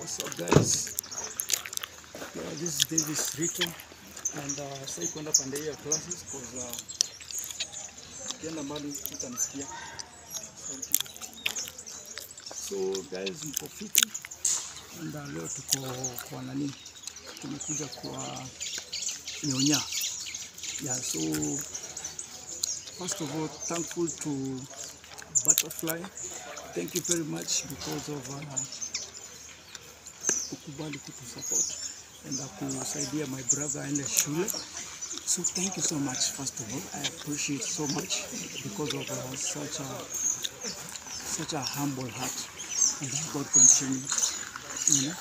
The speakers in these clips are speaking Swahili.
What's up guys? Yeah, this is Davis Rito and uh, sasa kwenda pande hii ya classes cause uh, kienda mbali utanisikia. Asante. So guys, mko fiti and uh, leo tuko kwa nani? Tumekuja kwa Nyonya. Yeah, so first of all, thankful to Butterfly. Thank you very much because of uh, kukubali kutusupport and uh, kusaidia my brother aende shule. So thank you so much first of all. I appreciate so much because of uh, such a such a humble heart and that God continue, you know.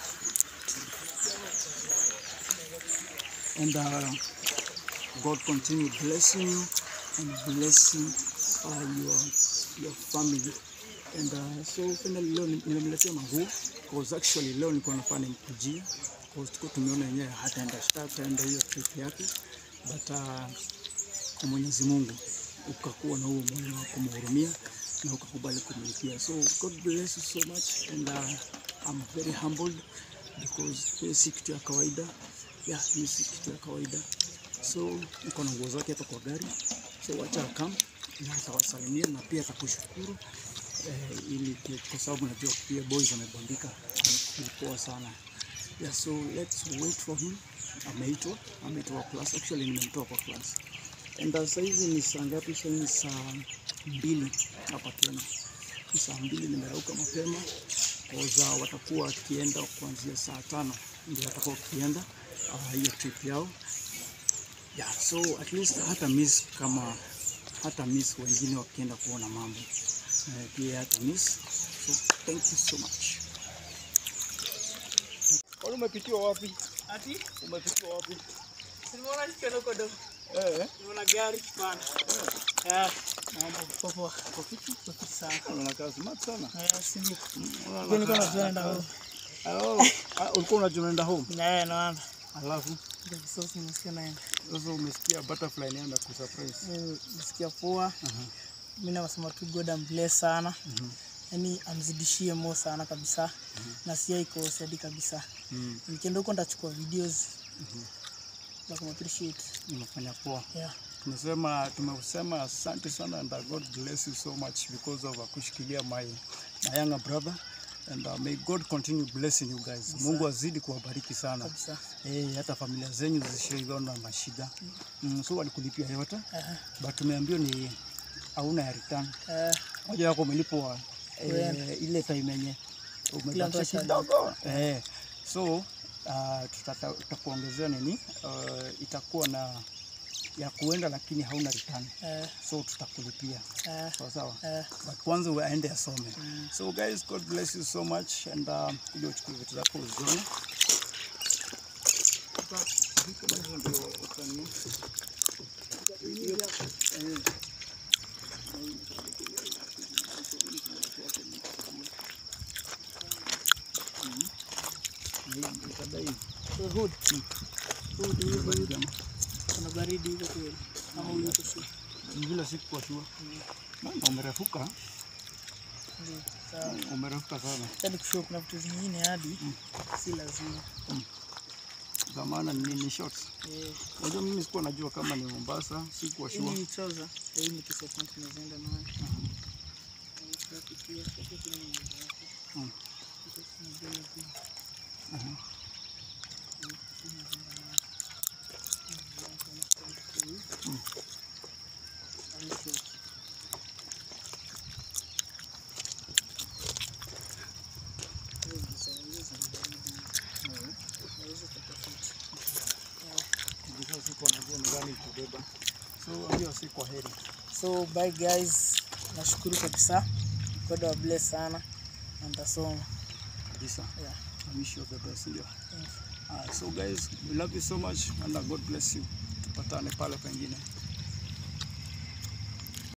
And uh, God continue blessing you and blessing uh, your your family. And uh, so finally leo nimemletea manguo cause actually leo nilikuwa nafaa nimkujie cause tuko tumeona yenyewe hataenda hataenda hiyo trip yake but uh, kwa Mwenyezi Mungu ukakuwa na huo moyo wa kumhurumia na ukakubali kumlipia. So God bless you so much and uh, I'm very humbled because hii si kitu ya kawaida. Yeah, hii si kitu ya kawaida. So niko na nguo zake hapa kwa gari, so wacha akam na atawasalimia na pia atakushukuru eh, ili kwa sababu najua pia boys wamebondika, ni poa sana. Yeah, so let's wait for him. Ameitwa, ameitwa class. Actually nimemtoa kwa class. And uh, sasa hizi ni saa ngapi? Sasa ni saa mbili hapa Kenya. Ni saa mbili, nimerauka mapema cause uh, watakuwa wakienda kuanzia saa tano ndio watakuwa wakienda uh, hiyo trip yao. Yeah, so at least hata miss kama hata miss wengine wakienda kuona mambo eh, pia hata miss. So thank you so much. Kwani umepitiwa wapi? Ati Umepitiwa wapi? nimeona kidogo kidogo. Eh, Nimeona gari bana. Eh, mambo popo. uko fiti? Popo sana. Unakaa smart sana. Eh, si ndio. Unaona Ndio niko kama- naenda huko. Oh, ah, ulikuwa unajua unaenda home? Eh, naona. Alafu Ndio kisosi nimesikia naenda. sasa umesikia butterfly inaenda kusurprise. Mimi Nisikia poa. Mimi nasema tu God am bless sana. Yaani amzidishie mo sana kabisa. Na sia iko steady kabisa. Mm. Nikienda huko ndachukua videos. Na kum appreciate. Unafanya poa. Yeah. Tumesema tumesema asante sana and uh, God bless you so much because of uh, kushikilia my my younger brother and uh, may God continue blessing you guys. Mungu azidi kuwabariki sana. Kabisa. Eh, hata familia zenyu zisiona mashida. Mm, so walikulipia yote Eh, but tumeambiwa ni hauna ya return. eh, Moja wako umelipwa Kwenda. eh, ile time yenye Kila mtu umebakisha ashalipa. kidogo eh, so uh, tutata- tutakuongezea nini uh, itakuwa na ya kuenda lakini hauna return eh, so tutakulipia eh, sawa sawa eh. but kwanza uende asome so guys god bless you so much and uh, kuja uchukue vitu zako uzione So hood. Hood, hiyo hood. Kuna baridi huko kweli. Ama huko si. vile sikuwa shua Mama, umerefuka Ndio. Sawa. umerefuka sana Hadi kushow kuna vitu zingine hadi si lazima. zamana ni ni shorts Eh, unajua mimi sikuwa najua kama ni Mombasa sikuwa hii shua ni trouser. Hii ni kisa point tunazoenda nayo. Hii pia hapo kuna mambo yake. Mm. Hizo tunajua hivi. Mhm. Nilikuwa sikuwa najua ni gani kubeba so hiyo si kwa heri So bye guys, nashukuru kabisa. God wa bless sana na nitasoma. kabisa Yeah. I wish you the best ndio Thank you. uh, so guys we love you so much and uh, God bless you tupatane pale pengine